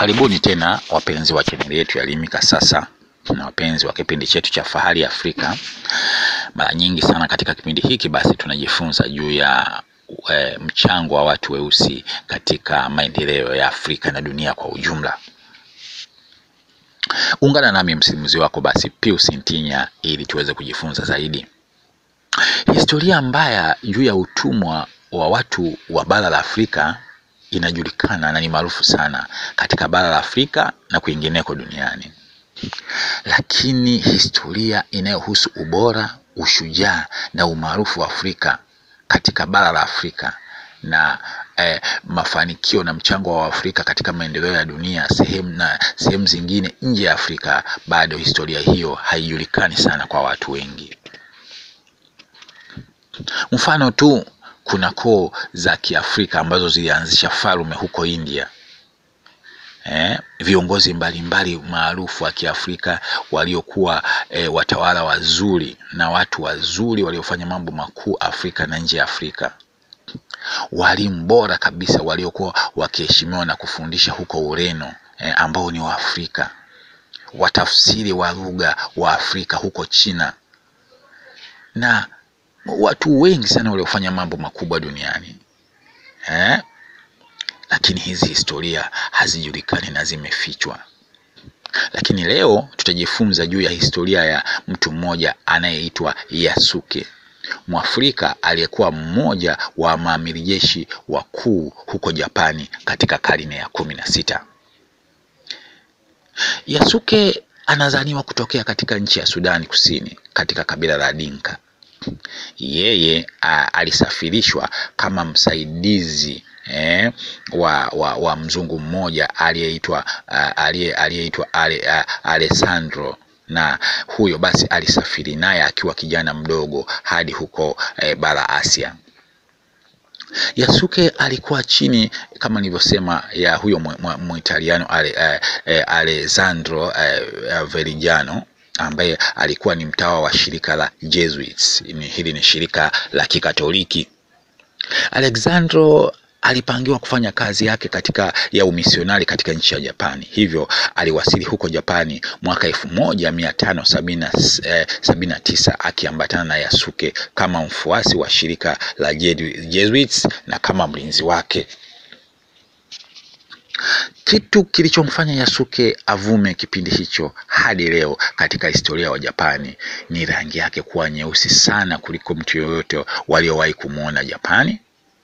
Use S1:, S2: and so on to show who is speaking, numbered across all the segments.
S1: Karibuni tena wapenzi wa chaneli yetu ya Elimika Sasa na wapenzi wa kipindi chetu cha Fahari Afrika. Mara nyingi sana katika kipindi hiki basi tunajifunza juu ya e, mchango wa watu weusi katika maendeleo ya Afrika na dunia kwa ujumla. Ungana nami msimuzi wako basi Pius Ntinya ili tuweze kujifunza zaidi. Historia mbaya juu ya utumwa wa watu wa bara la Afrika inajulikana na ni maarufu sana katika bara la Afrika na kwingineko duniani, lakini historia inayohusu ubora, ushujaa na umaarufu wa Afrika katika bara la Afrika na eh, mafanikio na mchango wa Afrika katika maendeleo ya dunia sehemu na sehemu zingine nje ya Afrika, bado historia hiyo haijulikani sana kwa watu wengi. Mfano tu kuna koo za Kiafrika ambazo zilianzisha falme huko India. Eh, viongozi mbalimbali maarufu wa Kiafrika waliokuwa eh, watawala wazuri na watu wazuri waliofanya mambo makuu Afrika na nje ya Afrika. Walimu bora kabisa waliokuwa wakiheshimiwa na kufundisha huko Ureno eh, ambao ni Waafrika. Watafsiri wa lugha wa Afrika huko China na watu wengi sana waliofanya mambo makubwa duniani eh? Lakini hizi historia hazijulikani na zimefichwa. Lakini leo tutajifunza juu ya historia ya mtu mmoja anayeitwa Yasuke, Mwafrika aliyekuwa mmoja wa maamiri jeshi wakuu huko Japani katika karne ya kumi na sita. Yasuke anazaniwa kutokea katika nchi ya Sudani Kusini katika kabila la Dinka. Yeye a, alisafirishwa kama msaidizi eh, wa, wa, wa mzungu mmoja aliyeitwa aliyeitwa ale, Alessandro na huyo basi alisafiri naye akiwa kijana mdogo hadi huko eh, bara Asia. Yasuke alikuwa chini kama nilivyosema ya huyo Muitaliano ale, eh, eh, Alessandro eh, Verigliano ambaye alikuwa ni mtawa wa shirika la Jesuits. Hili ni shirika la Kikatoliki. Alexandro alipangiwa kufanya kazi yake katika ya umisionari katika nchi ya Japani, hivyo aliwasili huko Japani mwaka elfu moja mia tano sabini na tisa akiambatana na Yasuke kama mfuasi wa shirika la Jesuits na kama mlinzi wake. Kitu kilichomfanya Yasuke avume kipindi hicho hadi leo katika historia wa Japani ni rangi yake kuwa nyeusi sana kuliko mtu yoyote waliowahi kumwona Japani,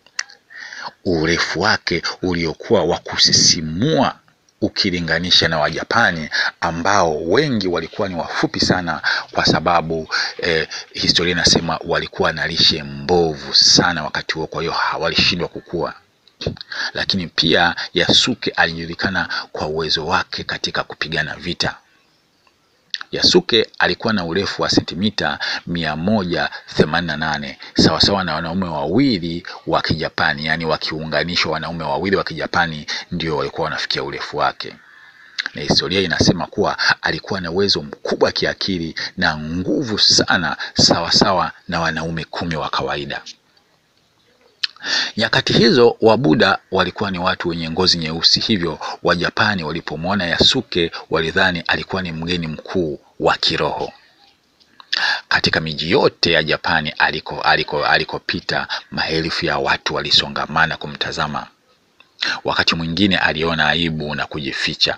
S1: urefu wake uliokuwa wa kusisimua ukilinganisha na Wajapani ambao wengi walikuwa ni wafupi sana, kwa sababu eh, historia inasema walikuwa na lishe mbovu sana wakati huo, kwa hiyo walishindwa kukua lakini pia Yasuke alijulikana kwa uwezo wake katika kupigana vita. Yasuke alikuwa na urefu wa sentimita mia moja themanini na nane sawasawa na wanaume wawili wa Kijapani, yaani wakiunganishwa wanaume wawili wa Kijapani ndio walikuwa wanafikia urefu wake, na historia inasema kuwa alikuwa na uwezo mkubwa wa kiakili na nguvu sana sawasawa na wanaume kumi wa kawaida. Nyakati hizo Wabuda walikuwa ni watu wenye ngozi nyeusi, hivyo Wajapani walipomwona Yasuke walidhani alikuwa ni mgeni mkuu wa kiroho. Katika miji yote ya Japani aliko aliko alikopita, maelfu ya watu walisongamana kumtazama. Wakati mwingine aliona aibu na kujificha.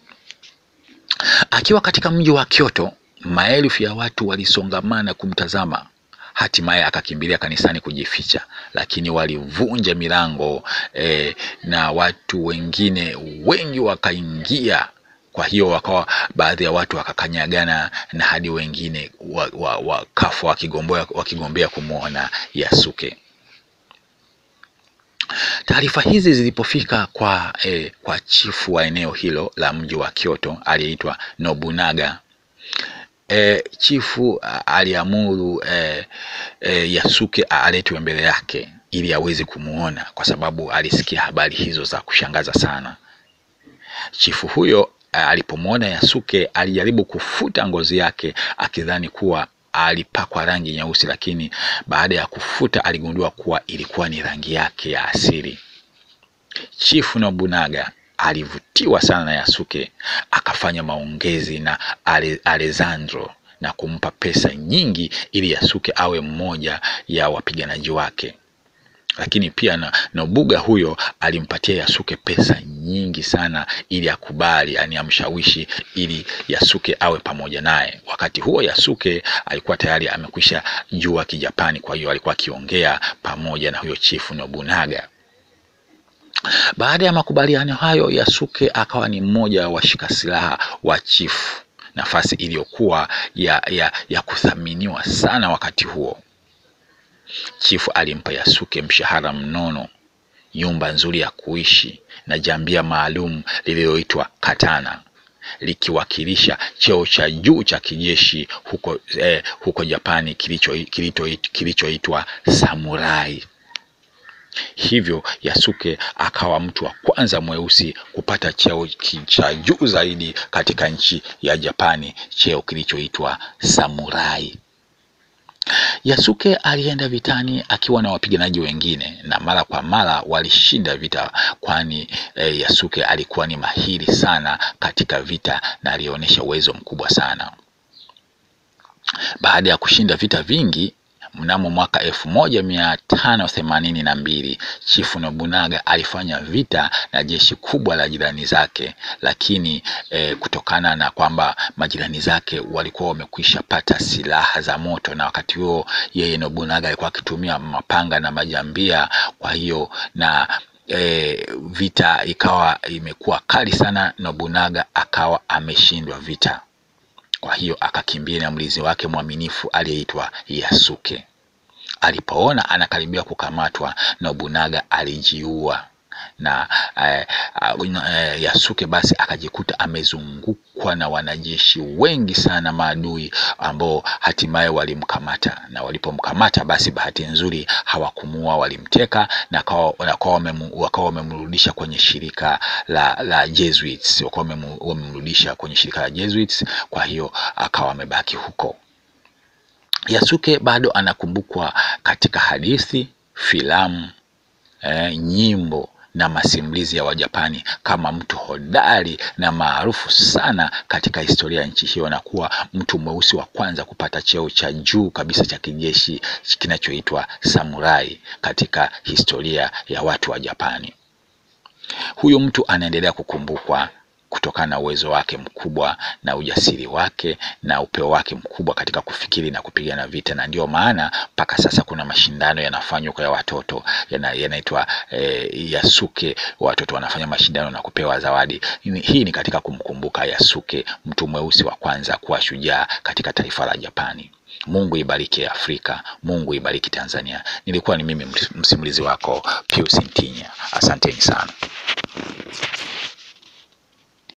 S1: Akiwa katika mji wa Kyoto, maelfu ya watu walisongamana kumtazama. Hatimaye akakimbilia kanisani kujificha, lakini walivunja milango eh, na watu wengine wengi wakaingia. Kwa hiyo wakawa baadhi ya watu wakakanyagana na hadi wengine wakafa wa, wakigombea wakigombea kumwona Yasuke. Taarifa hizi zilipofika kwa, eh, kwa chifu wa eneo hilo la mji wa Kyoto aliyeitwa Nobunaga. E, chifu aliamuru e, e, Yasuke aletwe mbele yake ili aweze kumuona, kwa sababu alisikia habari hizo za kushangaza sana. Chifu huyo alipomwona Yasuke alijaribu kufuta ngozi yake akidhani kuwa alipakwa rangi nyeusi, lakini baada ya kufuta aligundua kuwa ilikuwa ni rangi yake ya asili. Chifu Nobunaga alivutiwa sana na Yasuke, akafanya maongezi na Ale, Alessandro na kumpa pesa nyingi ili Yasuke awe mmoja ya wapiganaji wake lakini pia na Nobuga huyo alimpatia Yasuke pesa nyingi sana ili akubali, yani amshawishi ili Yasuke awe pamoja naye. Wakati huo Yasuke alikuwa tayari amekwisha jua Kijapani, kwa hiyo alikuwa akiongea pamoja na huyo chifu Nobunaga. Baada ya makubaliano hayo, Yasuke akawa ni mmoja wa washika silaha wa chifu, nafasi iliyokuwa ya, ya, ya kuthaminiwa sana wakati huo. Chifu alimpa Yasuke mshahara mnono, nyumba nzuri ya kuishi na jambia maalum lililoitwa katana likiwakilisha cheo cha juu cha kijeshi huko, eh, huko Japani kilichoitwa kilicho samurai. Hivyo Yasuke akawa mtu wa kwanza mweusi kupata cheo cha juu zaidi katika nchi ya Japani, cheo kilichoitwa samurai. Yasuke alienda vitani akiwa na wapiganaji wengine na mara kwa mara walishinda vita, kwani e, Yasuke alikuwa ni mahiri sana katika vita na alionyesha uwezo mkubwa sana. Baada ya kushinda vita vingi mnamo mwaka elfu moja mia tano themanini na mbili Chifu Nobunaga alifanya vita na jeshi kubwa la jirani zake, lakini eh, kutokana na kwamba majirani zake walikuwa wamekwisha pata silaha za moto, na wakati huo yeye Nobunaga alikuwa akitumia mapanga na majambia, kwa hiyo na E, vita ikawa imekuwa kali sana. Nobunaga akawa ameshindwa vita, kwa hiyo akakimbia na mlinzi wake mwaminifu aliyeitwa Yasuke. Alipoona anakaribia kukamatwa, Nobunaga alijiua na eh, eh, Yasuke basi akajikuta amezungukwa na wanajeshi wengi sana maadui ambao hatimaye walimkamata, na walipomkamata basi bahati nzuri hawakumuua, walimteka na wakawa wamemrudisha kwenye shirika la, la Jesuits, wakawa wamemrudisha kwenye shirika la Jesuits. Kwa hiyo akawa amebaki huko. Yasuke bado anakumbukwa katika hadithi, filamu, eh, nyimbo na masimulizi ya Wajapani kama mtu hodari na maarufu sana katika historia ya nchi hiyo na kuwa mtu mweusi wa kwanza kupata cheo cha juu kabisa cha kijeshi kinachoitwa samurai katika historia ya watu wa Japani. Huyu mtu anaendelea kukumbukwa kutokana na uwezo wake mkubwa na ujasiri wake na upeo wake mkubwa katika kufikiri na kupigana vita, na ndio maana mpaka sasa kuna mashindano yanafanywa kwa ya watoto yanaitwa eh, Yasuke. Watoto wanafanya mashindano na kupewa zawadi. Hii ni katika kumkumbuka Yasuke, mtu mweusi wa kwanza kuwa shujaa katika taifa la Japani. Mungu ibariki Afrika, Mungu ibariki Tanzania. Nilikuwa ni mimi msimulizi wako Pius Ntinya, asanteni sana.